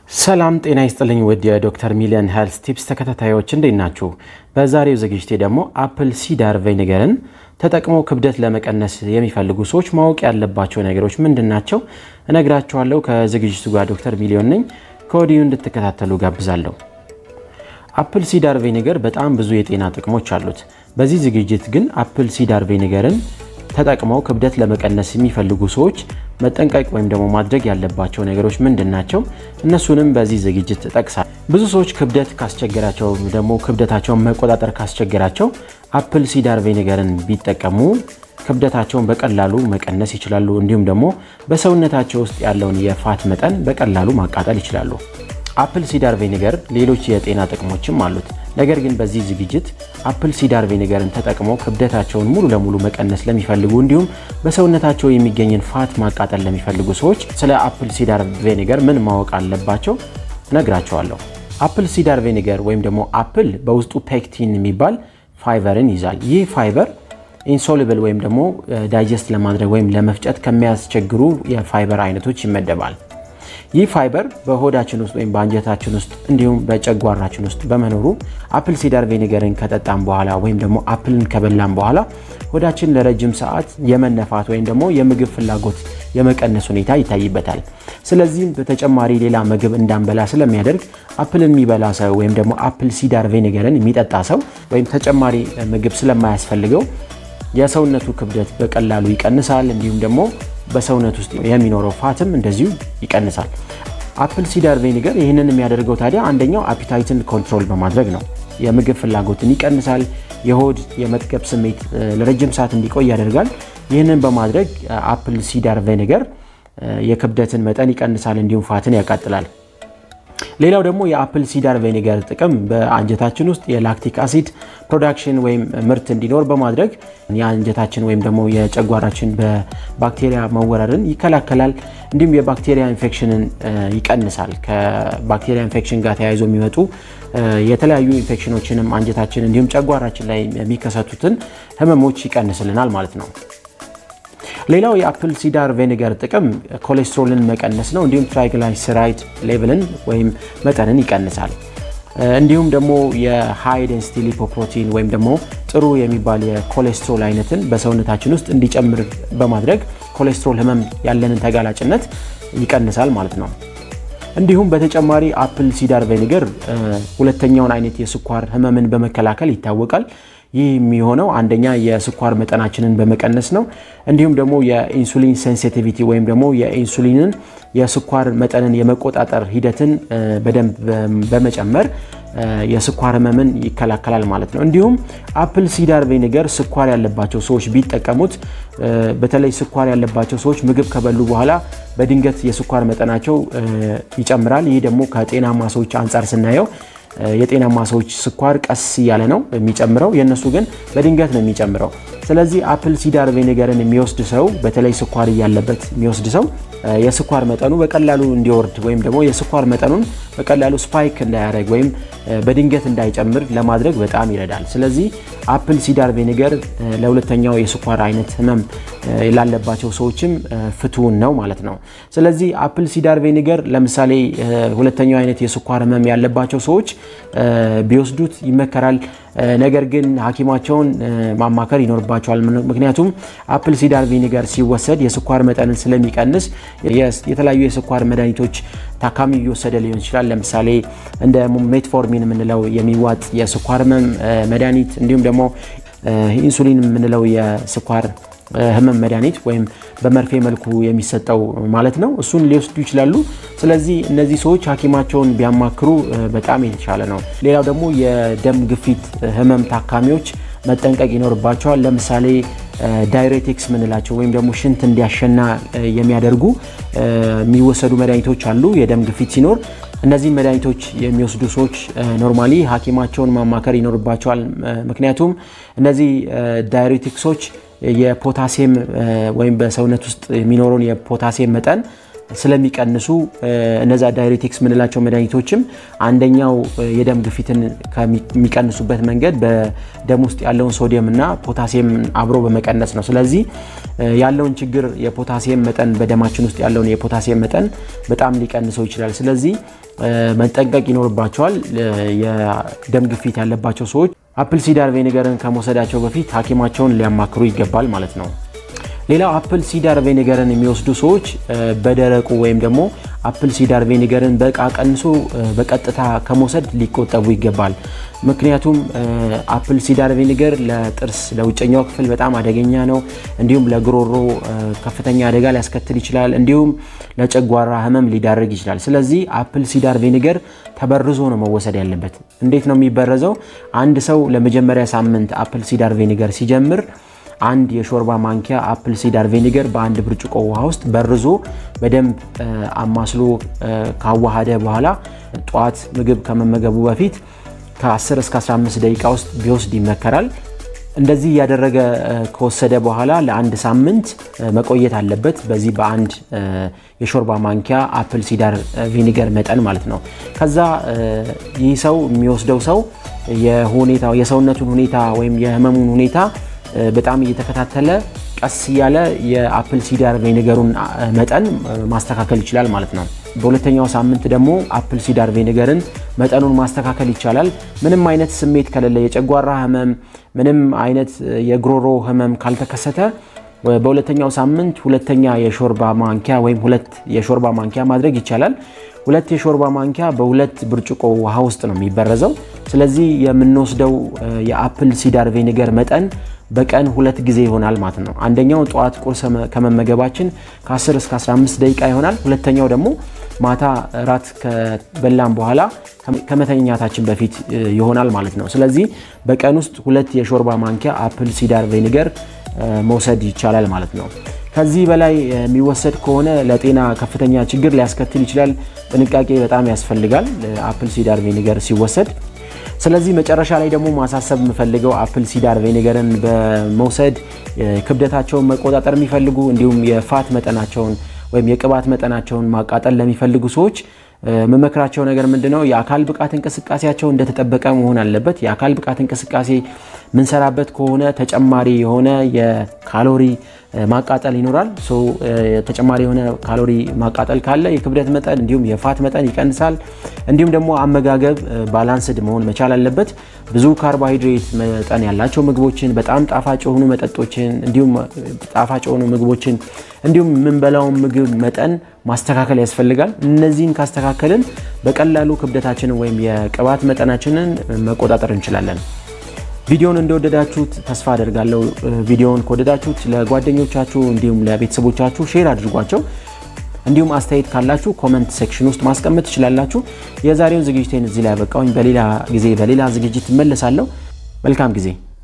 ሰላም ጤና ይስጥልኝ ውድ የዶክተር ሚሊየን ሄልስ ቲፕስ ተከታታዮች እንዴት ናችሁ? በዛሬው ዝግጅቴ ደግሞ አፕል ሲዳር ቬኒገርን ተጠቅመው ክብደት ለመቀነስ የሚፈልጉ ሰዎች ማወቅ ያለባቸው ነገሮች ምንድን ናቸው እነግራችኋለሁ። ከዝግጅቱ ጋር ዶክተር ሚሊዮን ነኝ። ከወዲሁ እንድትከታተሉ ጋብዛለሁ። አፕል ሲዳር ቬኒገር በጣም ብዙ የጤና ጥቅሞች አሉት። በዚህ ዝግጅት ግን አፕል ሲዳር ቬኒገርን ተጠቅመው ክብደት ለመቀነስ የሚፈልጉ ሰዎች መጠንቀቅ ወይም ደግሞ ማድረግ ያለባቸው ነገሮች ምንድን ናቸው? እነሱንም በዚህ ዝግጅት እጠቅሳለሁ። ብዙ ሰዎች ክብደት ካስቸገራቸው ደግሞ ክብደታቸውን መቆጣጠር ካስቸገራቸው አፕል ሲዳር ቬኒገርን ቢጠቀሙ ክብደታቸውን በቀላሉ መቀነስ ይችላሉ። እንዲሁም ደግሞ በሰውነታቸው ውስጥ ያለውን የፋት መጠን በቀላሉ ማቃጠል ይችላሉ። አፕል ሲዳር ቬኒገር ሌሎች የጤና ጥቅሞችም አሉት። ነገር ግን በዚህ ዝግጅት አፕል ሲዳር ቬኒገርን ተጠቅመው ክብደታቸውን ሙሉ ለሙሉ መቀነስ ለሚፈልጉ እንዲሁም በሰውነታቸው የሚገኝን ፋት ማቃጠል ለሚፈልጉ ሰዎች ስለ አፕል ሲዳር ቬኒገር ምን ማወቅ አለባቸው እነግራቸዋለሁ። አፕል ሲዳር ቬኒገር ወይም ደግሞ አፕል በውስጡ ፔክቲን የሚባል ፋይበርን ይዛል። ይህ ፋይበር ኢንሶሉብል ወይም ደግሞ ዳይጀስት ለማድረግ ወይም ለመፍጨት ከሚያስቸግሩ የፋይበር አይነቶች ይመደባል። ይህ ፋይበር በሆዳችን ውስጥ ወይም በአንጀታችን ውስጥ እንዲሁም በጨጓራችን ውስጥ በመኖሩ አፕል ሲዳር ቬኒገርን ከጠጣም በኋላ ወይም ደግሞ አፕልን ከበላም በኋላ ሆዳችን ለረጅም ሰዓት የመነፋት ወይም ደግሞ የምግብ ፍላጎት የመቀነስ ሁኔታ ይታይበታል። ስለዚህም በተጨማሪ ሌላ ምግብ እንዳንበላ ስለሚያደርግ አፕልን የሚበላ ሰው ወይም ደግሞ አፕል ሲዳር ቬኒገርን የሚጠጣ ሰው ወይም ተጨማሪ ምግብ ስለማያስፈልገው የሰውነቱ ክብደት በቀላሉ ይቀንሳል። እንዲሁም ደግሞ በሰውነት ውስጥ የሚኖረው ፋትም እንደዚሁ ይቀንሳል። አፕል ሲዳር ቬኒገር ይህንን የሚያደርገው ታዲያ አንደኛው አፒታይትን ኮንትሮል በማድረግ ነው። የምግብ ፍላጎትን ይቀንሳል። የሆድ የመጥገብ ስሜት ለረጅም ሰዓት እንዲቆይ ያደርጋል። ይህንን በማድረግ አፕል ሲዳር ቬኒገር የክብደትን መጠን ይቀንሳል፣ እንዲሁም ፋትን ያቃጥላል። ሌላው ደግሞ የአፕል ሲዳር ቬኒገር ጥቅም በአንጀታችን ውስጥ የላክቲክ አሲድ ፕሮዳክሽን ወይም ምርት እንዲኖር በማድረግ የአንጀታችን ወይም ደግሞ የጨጓራችን በባክቴሪያ መወረርን ይከላከላል። እንዲሁም የባክቴሪያ ኢንፌክሽንን ይቀንሳል። ከባክቴሪያ ኢንፌክሽን ጋር ተያይዞ የሚመጡ የተለያዩ ኢንፌክሽኖችንም አንጀታችን እንዲሁም ጨጓራችን ላይ የሚከሰቱትን ህመሞች ይቀንስልናል ማለት ነው። ሌላው የአፕል ሲዳር ቬኒገር ጥቅም ኮሌስትሮልን መቀነስ ነው። እንዲሁም ትራይግላይሰራይድ ሌቭልን ወይም መጠንን ይቀንሳል። እንዲሁም ደግሞ የሃይ ዴንሲቲ ሊፖፕሮቲን ወይም ደግሞ ጥሩ የሚባል የኮሌስትሮል አይነትን በሰውነታችን ውስጥ እንዲጨምር በማድረግ ኮሌስትሮል ህመም ያለንን ተጋላጭነት ይቀንሳል ማለት ነው። እንዲሁም በተጨማሪ አፕል ሲዳር ቬኒገር ሁለተኛውን አይነት የስኳር ህመምን በመከላከል ይታወቃል። ይህ የሚሆነው አንደኛ የስኳር መጠናችንን በመቀነስ ነው። እንዲሁም ደግሞ የኢንሱሊን ሴንሲቲቪቲ ወይም ደግሞ የኢንሱሊንን የስኳር መጠንን የመቆጣጠር ሂደትን በደንብ በመጨመር የስኳር ህመምን ይከላከላል ማለት ነው። እንዲሁም አፕል ሲዳር ቬኒገር ስኳር ያለባቸው ሰዎች ቢጠቀሙት በተለይ ስኳር ያለባቸው ሰዎች ምግብ ከበሉ በኋላ በድንገት የስኳር መጠናቸው ይጨምራል። ይህ ደግሞ ከጤናማ ሰዎች አንጻር ስናየው የጤናማ ሰዎች ስኳር ቀስ እያለ ነው የሚጨምረው፣ የእነሱ ግን በድንገት ነው የሚጨምረው። ስለዚህ አፕል ሲዳር ቬኒገርን የሚወስድ ሰው በተለይ ስኳር እያለበት የሚወስድ ሰው የስኳር መጠኑ በቀላሉ እንዲወርድ ወይም ደግሞ የስኳር መጠኑን በቀላሉ ስፓይክ እንዳያደርግ ወይም በድንገት እንዳይጨምር ለማድረግ በጣም ይረዳል። ስለዚህ አፕል ሲዳር ቬኒገር ለሁለተኛው የስኳር አይነት ህመም ላለባቸው ሰዎችም ፍቱን ነው ማለት ነው። ስለዚህ አፕል ሲዳር ቬኒገር ለምሳሌ ሁለተኛው አይነት የስኳር ህመም ያለባቸው ሰዎች ቢወስዱት ይመከራል። ነገር ግን ሐኪማቸውን ማማከር ይኖርባቸዋል። ምክንያቱም አፕል ሲዳር ቪኒገር ሲወሰድ የስኳር መጠንን ስለሚቀንስ የተለያዩ የስኳር መድኃኒቶች ታካሚ እየወሰደ ሊሆን ይችላል። ለምሳሌ እንደ ሜትፎርሚን የምንለው የሚዋጥ የስኳር ህመም መድኃኒት እንዲሁም ደግሞ ኢንሱሊን የምንለው የስኳር ህመም መድኃኒት ወይም በመርፌ መልኩ የሚሰጠው ማለት ነው። እሱን ሊወስዱ ይችላሉ። ስለዚህ እነዚህ ሰዎች ሐኪማቸውን ቢያማክሩ በጣም የተሻለ ነው። ሌላው ደግሞ የደም ግፊት ህመም ታካሚዎች መጠንቀቅ ይኖርባቸዋል። ለምሳሌ ዳይሬቲክስ ምንላቸው ወይም ደግሞ ሽንት እንዲያሸና የሚያደርጉ የሚወሰዱ መድኃኒቶች አሉ። የደም ግፊት ሲኖር እነዚህን መድኃኒቶች የሚወስዱ ሰዎች ኖርማሊ ሐኪማቸውን ማማከር ይኖርባቸዋል። ምክንያቱም እነዚህ ዳይሬቲክሶች የፖታሲየም ወይም በሰውነት ውስጥ የሚኖረውን የፖታሲየም መጠን ስለሚቀንሱ እነዛ ዳይሬቲክስ የምንላቸው መድኃኒቶችም አንደኛው የደም ግፊትን ከሚቀንሱበት መንገድ በደም ውስጥ ያለውን ሶዲየም እና ፖታሲየም አብሮ በመቀነስ ነው። ስለዚህ ያለውን ችግር የፖታሲየም መጠን በደማችን ውስጥ ያለውን የፖታሲየም መጠን በጣም ሊቀንሰው ይችላል። ስለዚህ መጠንቀቅ ይኖርባቸዋል። የደም ግፊት ያለባቸው ሰዎች አፕል ሲዳር ቬኒገርን ከመውሰዳቸው በፊት ሐኪማቸውን ሊያማክሩ ይገባል ማለት ነው። ሌላው አፕል ሲዳር ቬኒገርን የሚወስዱ ሰዎች በደረቁ ወይም ደግሞ አፕል ሲዳር ቬኒገርን በእቃ ቀንሶ በቀጥታ ከመውሰድ ሊቆጠቡ ይገባል። ምክንያቱም አፕል ሲዳር ቬኒገር ለጥርስ ለውጨኛው ክፍል በጣም አደገኛ ነው። እንዲሁም ለጉሮሮ ከፍተኛ አደጋ ሊያስከትል ይችላል። እንዲሁም ለጨጓራ ሕመም ሊዳርግ ይችላል። ስለዚህ አፕል ሲዳር ቬኒገር ተበርዞ ነው መወሰድ ያለበት። እንዴት ነው የሚበረዘው? አንድ ሰው ለመጀመሪያ ሳምንት አፕል ሲዳር ቬኒገር ሲጀምር አንድ የሾርባ ማንኪያ አፕል ሲዳር ቬኒገር በአንድ ብርጭቆ ውሃ ውስጥ በርዞ በደንብ አማስሎ ካዋሃደ በኋላ ጠዋት ምግብ ከመመገቡ በፊት ከ10 እስከ 15 ደቂቃ ውስጥ ቢወስድ ይመከራል። እንደዚህ እያደረገ ከወሰደ በኋላ ለአንድ ሳምንት መቆየት አለበት። በዚህ በአንድ የሾርባ ማንኪያ አፕል ሲዳር ቪኒገር መጠን ማለት ነው። ከዛ ይህ ሰው የሚወስደው ሰው የሁኔታ የሰውነቱን ሁኔታ ወይም የህመሙን ሁኔታ በጣም እየተከታተለ ቀስ እያለ የአፕል ሲዳር ቬኒገሩን መጠን ማስተካከል ይችላል ማለት ነው። በሁለተኛው ሳምንት ደግሞ አፕል ሲዳር ቬኒገርን መጠኑን ማስተካከል ይቻላል። ምንም አይነት ስሜት ከሌለ፣ የጨጓራ ህመም፣ ምንም አይነት የጉሮሮ ህመም ካልተከሰተ በሁለተኛው ሳምንት ሁለተኛ የሾርባ ማንኪያ ወይም ሁለት የሾርባ ማንኪያ ማድረግ ይቻላል። ሁለት የሾርባ ማንኪያ በሁለት ብርጭቆ ውሃ ውስጥ ነው የሚበረዘው። ስለዚህ የምንወስደው የአፕል ሲዳር ቬኒገር መጠን በቀን ሁለት ጊዜ ይሆናል ማለት ነው። አንደኛው ጠዋት ቁርስ ከመመገባችን ከ10 እስከ 15 ደቂቃ ይሆናል። ሁለተኛው ደግሞ ማታ ራት ከበላን በኋላ ከመተኛታችን በፊት ይሆናል ማለት ነው። ስለዚህ በቀን ውስጥ ሁለት የሾርባ ማንኪያ አፕል ሲዳር ቬኒገር መውሰድ ይቻላል ማለት ነው። ከዚህ በላይ የሚወሰድ ከሆነ ለጤና ከፍተኛ ችግር ሊያስከትል ይችላል። ጥንቃቄ በጣም ያስፈልጋል አፕል ሲዳር ቬኒገር ሲወሰድ። ስለዚህ መጨረሻ ላይ ደግሞ ማሳሰብ የምፈልገው አፕል ሲዳር ቬኒገርን በመውሰድ ክብደታቸውን መቆጣጠር የሚፈልጉ እንዲሁም የፋት መጠናቸውን ወይም የቅባት መጠናቸውን ማቃጠል ለሚፈልጉ ሰዎች የምመክራቸው ነገር ምንድን ነው? የአካል ብቃት እንቅስቃሴያቸው እንደተጠበቀ መሆን አለበት። የአካል ብቃት እንቅስቃሴ ምንሰራበት ከሆነ ተጨማሪ የሆነ የካሎሪ ማቃጠል ይኖራል። ተጨማሪ የሆነ ካሎሪ ማቃጠል ካለ የክብደት መጠን እንዲሁም የፋት መጠን ይቀንሳል። እንዲሁም ደግሞ አመጋገብ ባላንስድ መሆን መቻል አለበት። ብዙ ካርቦሃይድሬት መጠን ያላቸው ምግቦችን፣ በጣም ጣፋጭ የሆኑ መጠጦችን እንዲሁም ጣፋጭ የሆኑ ምግቦችን እንዲሁም የምንበላውን ምግብ መጠን ማስተካከል ያስፈልጋል። እነዚህን ካስተካከልን በቀላሉ ክብደታችንን ወይም የቅባት መጠናችንን መቆጣጠር እንችላለን። ቪዲዮውን እንደወደዳችሁት ተስፋ አደርጋለሁ። ቪዲዮውን ከወደዳችሁት ለጓደኞቻችሁ እንዲሁም ለቤተሰቦቻችሁ ሼር አድርጓቸው። እንዲሁም አስተያየት ካላችሁ ኮመንት ሴክሽን ውስጥ ማስቀመጥ ትችላላችሁ። የዛሬውን ዝግጅቴን እዚህ ላይ ያበቃውኝ። በሌላ ጊዜ በሌላ ዝግጅት እመለሳለሁ። መልካም ጊዜ